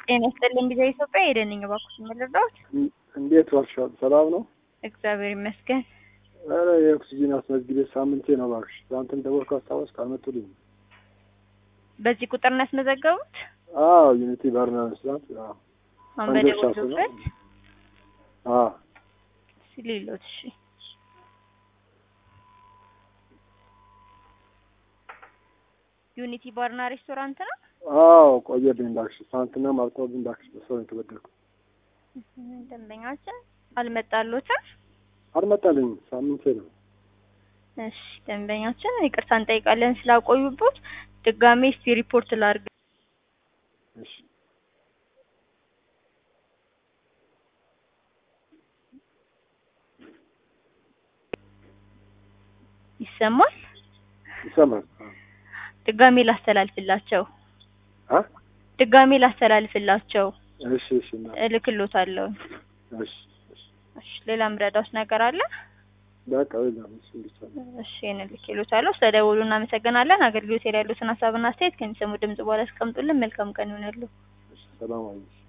ጤና ይስጥልኝ ጊዜ ኢትዮጵያ ሄደን ነኝ እባክዎት የምልረዳዎት? እንዴት ዋልሻል? ሰላም ነው? እግዚአብሔር ይመስገን። ኧረ የኦክሲጂን አስመዝግቤ ሳምንቴ ነው እባክሽ። ትናንትም ደወልኩ አስታወስክ አልመጡልኝም። በዚህ ቁጥር ነው ያስመዘገቡት? አዎ ዩኒቲ ባርና መስራት አሁን ወንዶች በደወሉበት አዎ ሲሌሎት እሺ ዩኒቲ ባርና ሬስቶራንት ነው። አዎ ቆየብኝ እባክሽ። ትናንትና አልቆብኝ እባክሽ። በሰው ነው የተበደልኩት። ደንበኛችን አልመጣሎትም። አልመጣልኝም። ሳምንቴ ነው። እሺ ደንበኛችን ይቅርታ እንጠይቃለን ስላቆዩበት። ድጋሜ እስቲ ሪፖርት ላድርግ። እሺ ይሰማል? ይሰማል። ድጋሜ ላስተላልፍላቸው። አ ድጋሜ ላስተላልፍላቸው እሺ እሺ እና እልክሎታለሁ። እሺ እሺ እሺ ሌላ ምረዳውስ ነገር አለ? በቃ የለም እሱ ብቻ ነው። እሺ ይሄንን ልክሎታለሁ። ስለደወሉ እናመሰግናለን። አገልግሎት ላይ ያሉትን ሀሳብና አስተያየት ከሚሰሙ ድምጽ በኋላ አስቀምጡልን። መልካም ቀን ይሆናሉ። እሺ ሰላም አለሽ